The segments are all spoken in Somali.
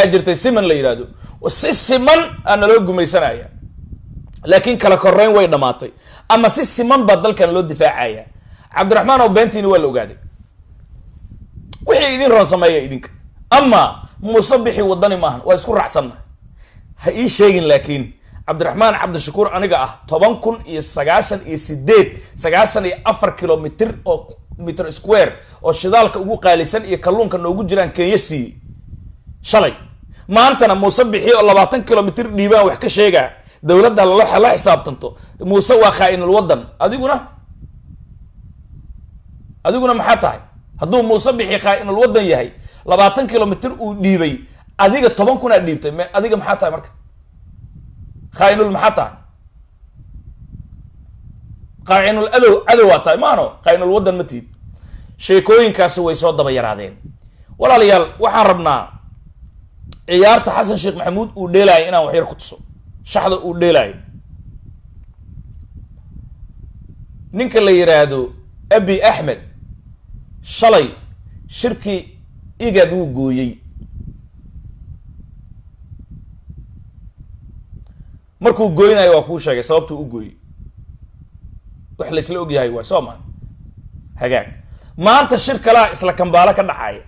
waxaa jirtay siman la yidhahdo si siman aa naloo gumaysanaya laakiin kala koreyn way dhamaatay ama si siman baa dalkan loo difaacaya cabdiraxmaan oo beentiini waa la ogaaday wixii idin roon sameeya idinka ama muuse bixi wadani maahan waa isku raacsannahay ha ii sheegin laakiin cabdiraxmaan cabdishakuur aniga ah toban kun iyo sagaashan iyo sideed sagaashan iyo afar kilomitr oo mitr square oo shidaalka ugu qaalisan iyo kalluunka noogu jiraan kenya siiyey shalay maantana muuse bixi oo labaatan kilomitr dhiibaan wax ka sheegaa dowladda la xisaabtanto muuse waa khaa-inul wadan adiguna adiguna maxaa tahay hadduu muuse bixi khaa-inul wadan yahay labaatan kilomitr uu dhiibay adiga toban kun aa dhiibtay m adiga maxaa tahay marka khaa-inul maxaa tahay khaa-inul adow cadowaa tahay maano khaa-inul wadan ma tihid sheekooyinkaasi way soo daba yaraadeen walaalayaal waxaan rabnaa ciyaarta xasan sheekh maxamuud uu dheelaayo inaan waxyar ku tuso shaxda uu dheelaayo ninka la yidhaahdo abi axmed shalay shirkii igad wuu gooyey markuu gooynayo waa kuu sheegay sababtuu u gooyey wax laysla og yahay waay soo maa hagaag maanta shir kalaa isla kambaalo ka dhacaya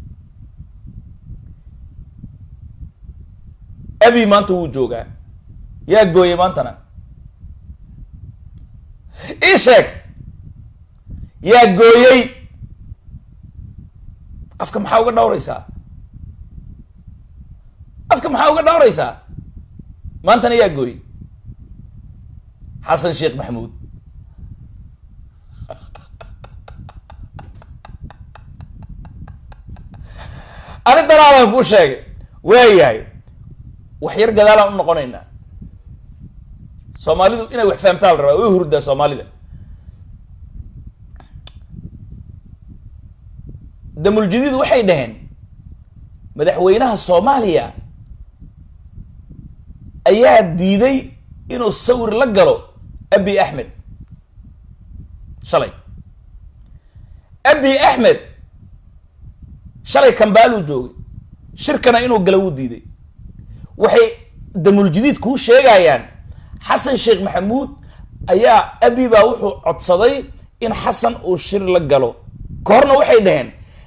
abi maanta wuu joogaa yaa gooyey maantana ii sheeg yaa gooyey afka maxaa uga dhawraysaa afka maxaa uga dhawraysaa maantana yaa gooyey xasan sheekh maxamuud arrintanaadan kuu sheegay waayahay wax yar gadaalaan u noqonaynaa soomaalidu inay wax fahamtaa la rabaa way hurdaa soomaalida damuljadiid waxay dhaheen madaxweynaha soomaaliya ayaa diiday inuu sawir la galo abi axmed shalay abi axmed shalay kambaaluu joogay shirkana inuu galo wuu diiday waxay damuljadiid kuu sheegayaan xasan sheekh maxamuud ayaa abi baa wuxuu codsaday in xasan uu shir la galo ka horna waxay dhaheen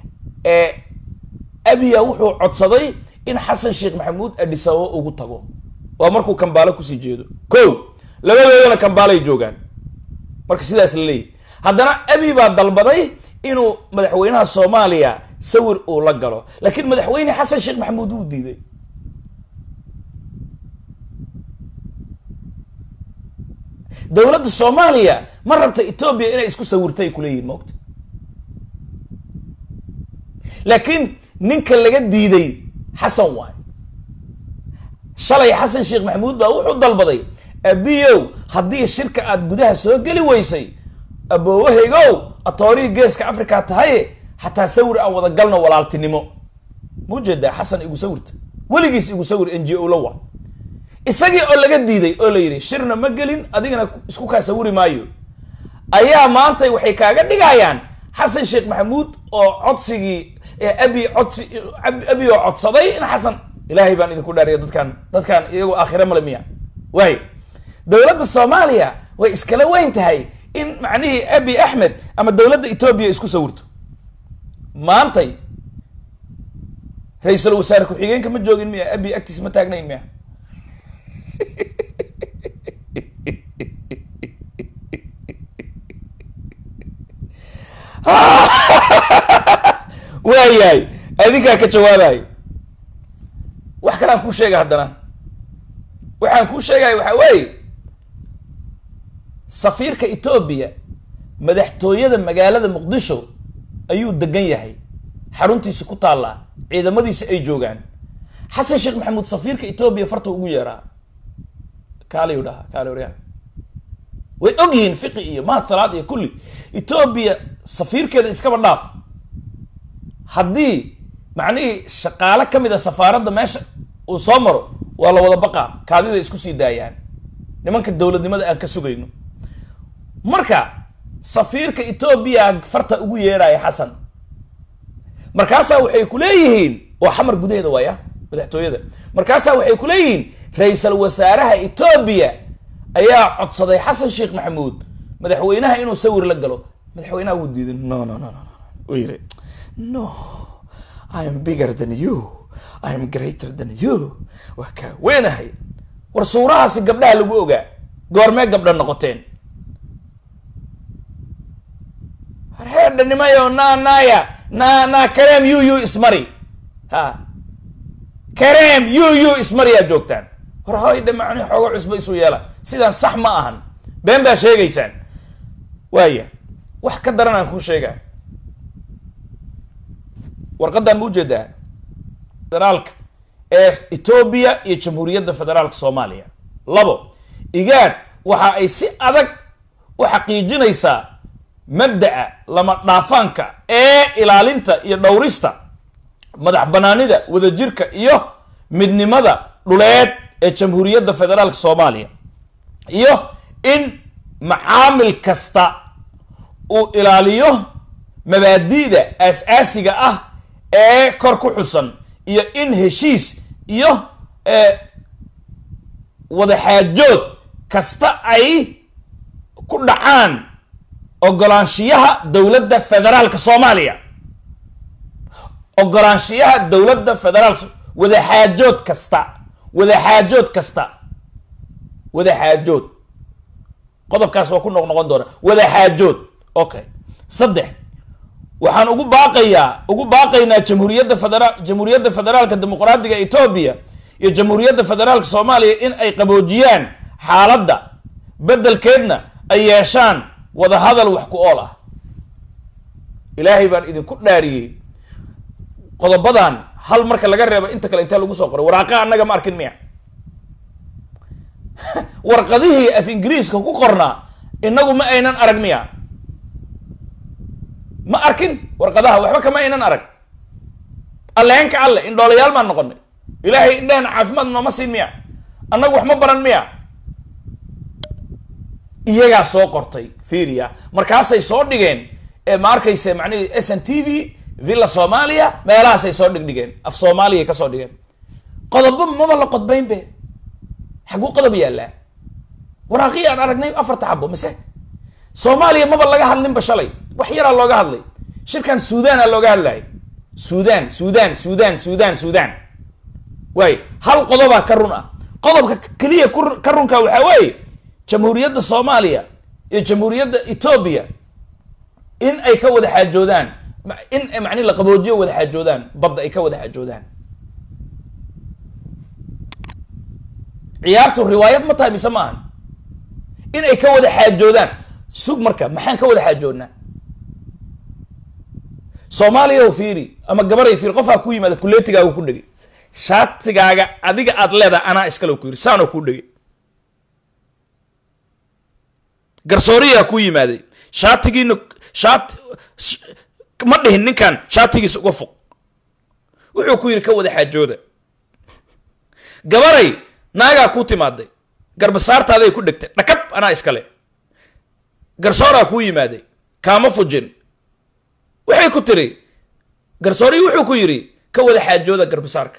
abiya wuxuu codsaday in xasan sheekh maxamuud adhisababo ugu tago waa markuu kambaalo kusii jeedo ko labadoodana kambaalay joogaan marka sidaas la leeyahy haddana abi baa dalbaday inuu madaxweynaha soomaaliya sawir uu la galo laakiin madaxweyne xasan sheekh maxamuud wuu diiday dowladda soomaaliya ma rabta etoobiya inay isku sawirtay kuleeyihin maogta laakiin ninka laga diiday xasan waay shalay xasan sheekh maxamuud baa wuxuu dalbaday abiyow haddii shirka aada gudaha soo geli weysay aboowahaygow atoorihii geeska africa tahaye xataa sawir aan wada galno walaaltinimo mau jeedaa xasan igu sawirta weligiis igu sawir n g o la waa isagii oo laga diiday oo la yidhi shirna ma gelin adigana isku kaa sawiri maayo ayaa maanta waxay kaaga dhigayaan xasan sheekh maxamuud oo codsigii abi codsi abi oo codsaday in xasan ilaahay baan idinku dhaariya dadkaan dadkaan iyagoo aakhire male miya waay dowladda soomaaliya way iskala weyn tahay in macnihii abi axmed ama dowladda etoobiya isku sawirto maantay ra-iisul wasaare ku-xigeenka ma joogin miya abi agtiis ma taagnayn miya waayahay adinkaa ka jawaabayo wax kalaan kuu sheega haddana waxaan kuu sheegaya waxaa weeye safiirka etoobiya madaxtooyada magaalada muqdisho ayuu degan yahay xaruntiisi ku taallaa ciidamadiisi ay joogaan xasan sheekh maxamuud safiirka etoobiya farta ugu yeeraa kaaliyu dhahaa kaali waryaa way og yihiin fiqi iyo mahad salaad iyo kulli etoobiya safiirkeeda iskaba dhaaf haddii macnihii shaqaale ka mid a safaaradda meesha uu soo maro waa la wada baqaa kaadida isku sii daayaan nimanka dowladnimada aan ka sugayno marka safiirka etoobiya farta ugu yeeraya xasan markaasaa waxay ku leeyihiin oo xamar gudaheeda waaya madaxtooyada markaasaa waxay ku leeyihiin ra-iisal wasaaraha etoobiya ayaa codsaday xasan sheekh maxamuud madaxweynaha inuu sawir la galo madaxweynaha wuu diiday no no no no uu yiri no i am bigger than you i am greater than you waa kaa weynahay war suurahaasi gabdhaha lagu ogaa goormee gabdha noqoteen harheerdhanimayo na naya na na kareem yu yu ismari ha kareem yu yu ismari aad joogtaan war hoy dhamacni xoogo cusba isu yeela sidaan sax ma ahan been baa sheegaysaan waaya wax ka daran aan kuu sheegaa warqadan ma ujeedaa federaalka ee etoobiya iyo jamhuuriyadda federaalka soomaaliya labo igaad waxa ay si adag u xaqiijinaysaa mabda'a lama dhaafaanka ee ilaalinta iyo dhowrista madax banaanida wadajirka iyo midnimada dhuleed ee jamhuuriyadda federaalka soomaaliya iyo in macaamil kasta uu ilaaliyo mabaadi'da aas-aasiga ah ee kor ku xusan iyo in heshiis iyo wadaxaajood kasta ay ku dhacaan ogolaanshiyaha dowladda federaalka soomaaliya ogolaanshiyaha dowladda federaalka wadaxaajood kasta wadaxaajood kasta wadaxaajood qodobkaas waa ku noq noqon doona wadaxaajood okay saddex waxaan ugu baaqayaa ugu baaqaynaa jamhuuriyadda federa jamhuuriyadda federaalka dimuqraadiga etoobiya iyo jamhuuriyadda federaalka soomaaliya in ay qaboojiyaan xaaladda beddelkeedna ay yeeshaan wadahadal wax ku ool ah ilaahay baan idinku dhaariyey qodobadan hal marka laga reebo inta kale intee lagu soo qoray waraaqa annaga ma arkin miya warqadihii af ingiriiska ku qornaa inagu ma aynan arag miya ma arkin warqadaha waxba kama aynan arag alleenka alle indhoolayaal maan noqonay ilaahay indhahena caafimaad nooma siin miya annagu wax ma baran miya iyagaa soo qortay fiiriya markaasay soo dhigeen ma arkayse macnihi s n t v villa soomaaliya meelahaasay soo dhigdhigeen af soomaaliyay ka soo dhigeen qodobo maba la qodbayn be xaguu qodob yaallaa waraaqii aan aragnay afarta xabo mise soomaaliya maba laga hadlinba shalay wax yaraa looga hadlay shirkan suudaana looga hadlayay suudan suudan suudan suudan suudan waay hal qodobaa ka run ah qodobka keliya ka runka waxaa weeye jamhuuriyadda soomaaliya iyo jamhuuriyadda etoobiya in ay ka wada xaajoodaan in mani la qaboojiyo wada xaajoodaan badda ay ka wada xaajoodaan ciyaartu riwaayad ma tahay mise maahan in ay ka wada xaajoodaan sug marka maxaan ka wada xaajoodnaa soomaaliya fiiri ama gabaray fiiri qofaa ku yimaada kuleetigaaga ku dhegay shaatigaaga adiga aad leedahay anaa iskale ku yiri saanoo kuu dhegay garsooriyaa ku yimaaday shaatigiina shaat ma dhihin ninkan shaatigiisa uga foq wuxuu ku yidhi ka wada xaajooda gabaray naagaa kuu timaaday garbasaartaaday ku dhegtay dhakab anaa iskale garsooraa kuu yimaaday kaama fujin waxay ku tiri garsoorii wuxuu ku yidhi ka wada xaajooda garbasaarka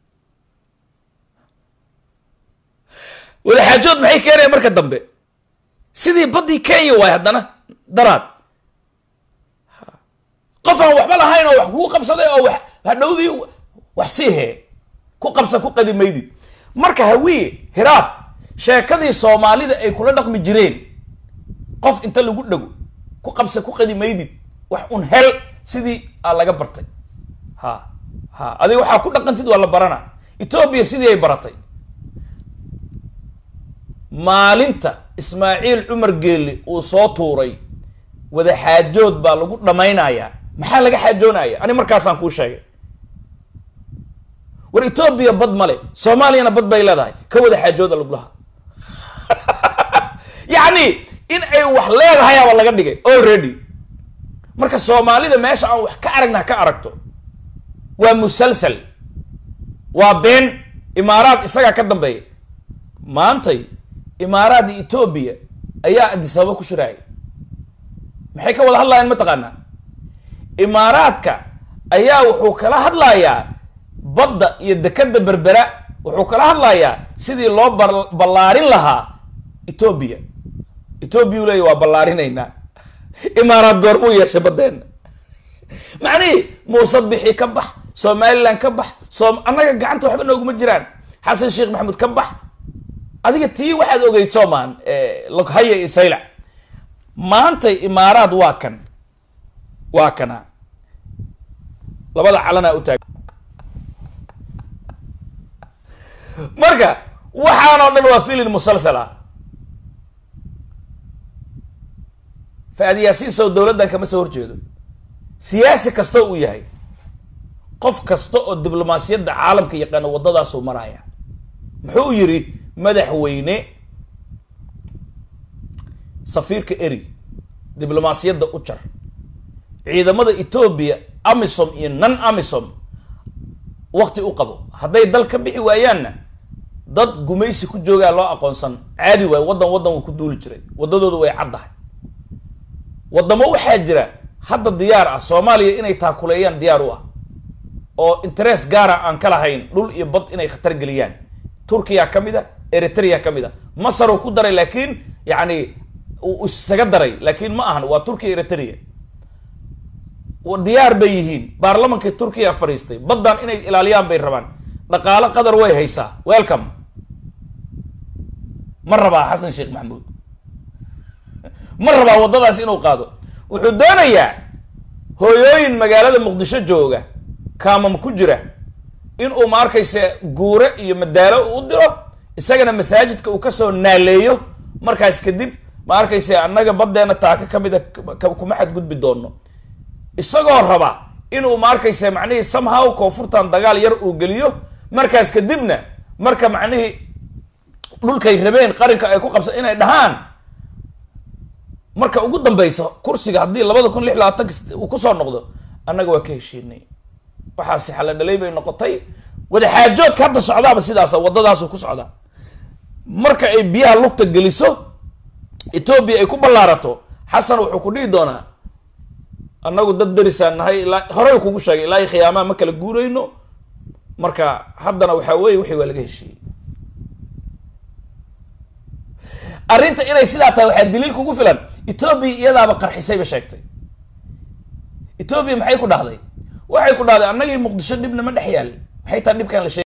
wada xaajood maxay keenaya marka dambe sidii baddii kenya waay haddana daraad qof aan waxba lahayn oo wax kugu qabsaday oo wax hadhowdii wax sii hee ku qabsa ku qadi maydid marka hawiye hiraab sheekadii soomaalida ay kula dhaqmi jireen qof inta lagu dhago ku qabsa ku qadi maydid wax un hel sidii aa laga bartay ha ha adiga waxaa ku dhaqantid waa la barana etoobiya sidii ay baratay maalinta ismaaciil cumar geelle uu soo tuuray wada xaajood baa lagu dhammaynayaa maxaa laga xaajoonaya ani markaasaan kuu sheegay war etoobiya bad male soomaaliyana bad bay leedahay ka wada xaajooda lagulaha yacni in ay wax leedahayaaba laga dhigay already marka soomaalida meesha aan wax ka aragna ka aragto waa musalsal waa been imaaraad isagaa ka dambeeya maantay imaaraad iyo etoobiya ayaa adisababa ku shiraaya maxay ka wada hadlayaan mataqaanaa imaaraadka ayaa wuxuu kala hadlayaa badda iyo dekada berbera wuxuu kala hadlayaa sidii loo ballaarin lahaa etoobiya etoobiya u leeya waa ballaarinaynaa imaaraad goormuu yeeshay baddeenna macnihii muuse bixi ka bax somalilan ka bax som annaga gacanta waxba nooguma jiraan xasan sheekh maxamuud ka bax adiga tii waxaad ogeyd soomaan loghaya iyo saylac maantay imaaraad waa kan waa kana labada calanaa u taag marka waxaan oo dhan waa filin musalsala faadiyaasiin sow dowladdan kama soo horjeedo siyaasi kasta uu yahay qof kasta oo diblomaasiyadda caalamka yaqaano waddadaasuu maraya muxuu yidhi madaxweyne safiirka eri diblomaasiyadda u jar ciidamada etoobiya amisom iyo non amisom wakti u qabo hadday dal ka bixi waayaanna dad gumaysi ku joogaa loo aqoonsan caadi waayo waddan waddan wuu ku duuli jiray waddadooda way caddahay waddamo waxaa jira hadda diyaar ah soomaaliya inay taakuleeyaan diyaar u ah oo interest gaara aan ka lahayn dhul iyo bad inay khatar geliyaan turkiya ka mid a eritrea ka mid a masar uu ku daray laakiin yacni uu isaga daray laakiin ma ahan waa turkiya eritrea diyaar bay yihiin baarlamankii turkiya fadhiistay baddan inay ilaaliyaan bay rabaan dhaqaalo qadar way haysaa welcome ma rabaa xasan sheekh maxamuud ma rabaa waddadaas inuu qaado wuxuu doonayaa hooyooyin magaalada muqdisho jooga kaamam ku jira inuu ma arkayse guure iyo madaalo u diro isagana masaajidka uu kasoo naaleeyo markaas kadib ma arkayse annaga baddeena taaka ka mida kuma xadgudbi doono isagoo raba inuu ma arkayse macnihii somehow koonfurtan dagaal yar uu geliyo markaas kadibna marka macnihii dhulkay rabeen qarinka ay ku qabsa inay dhahaan marka ugu dambeysa kursiga haddii labada kun lix labaatanka uu kusoo noqdo annaga waa ka heshiinay waxaasi xala dhalay bay noqotay wadaxaajoodka hadda socdaaba sidaasa waddadaasu ku socdaa marka ay biyaha lugta geliso etoobiya ay ku ballaarato xasan wuxuu ku dhihi doonaa annagu dad darisaan nahay ilaa horey kugu sheegay ilaa khiyaamaha ma kala guurayno marka haddana waxaa weeye wixii waa laga heshiiyey arrinta inay sidaa tahay waxaa daliil kugu filan etoobiya iyadaaba qarxisayba sheegtay etoobiya maxay ku dhahday waxay ku dhahday annagii muqdisho dhibna ma dhex yaal maxay taa dhibkaan la sheeg